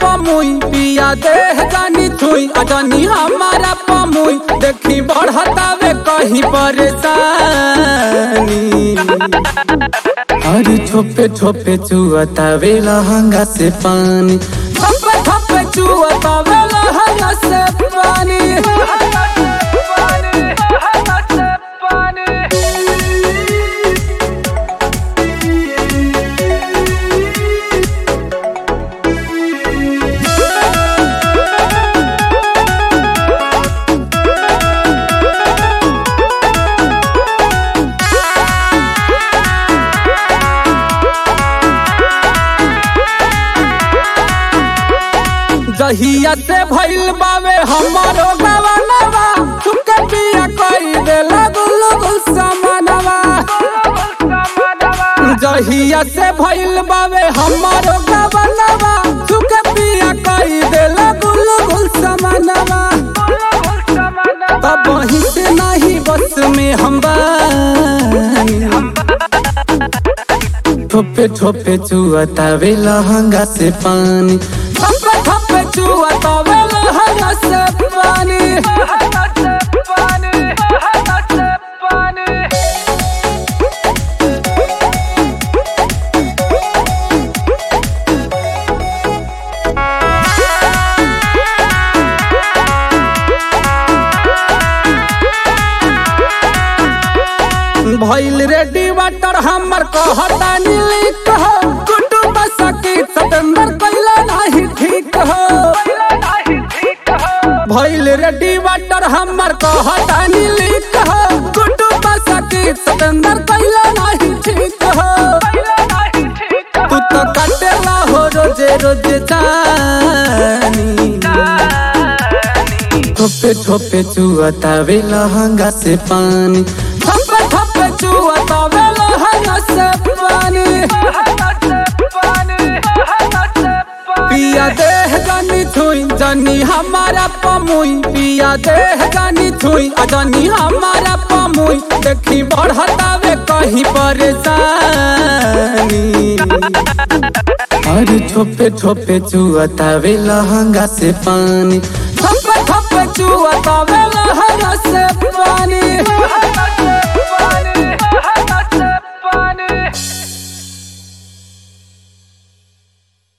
पमुई पिया देह जानी छुई अजनी हमारा पमुई देखी बढ़तावे कहीं परेशानी अरे छोपे छोपे चुअतावे लहंगा से पानी छोपे छोपे चुअतावे लहंगा से पानी जहिया से भइल बावे हमारो गवनवा तुके पिया कई देला गुल गुल समानवा जहिया से भइल बावे हमारो गवनवा तुके पिया कई देला गुल गुल समानवा तब वहीं से नहीं बस में हम बानी ठोपे ठोपे चुअतावे लहंगा से पानी ठोपे ठोपे चुअतावे लहंगा से पानी भइल रेडी वाटर हमर कहता नीली कह कुटुंब सकी सतेंद्र कैला नहीं ठीक हो भइल रेडी वाटर हमर कहता नीली कह कुटुंब सकी सतेंद्र कैला नहीं ठीक हो तू तो कटेला हो रोजे रोजे जानी ठोपे ठोपे चुअतावे लहंगा से पानी ठोपे ठोपे चुअतावे लहंगा से पानी पिया देह जानी छुई जानी हमारा पमुई पिया देह जानी छुई जानी हमारा पमुई देखी बढ़तावे कहीं परेशानी अरे ठोपे ठोपे चुअतावे लहंगा से पानी ठोपे ठोपे चुअतावे लहंगा से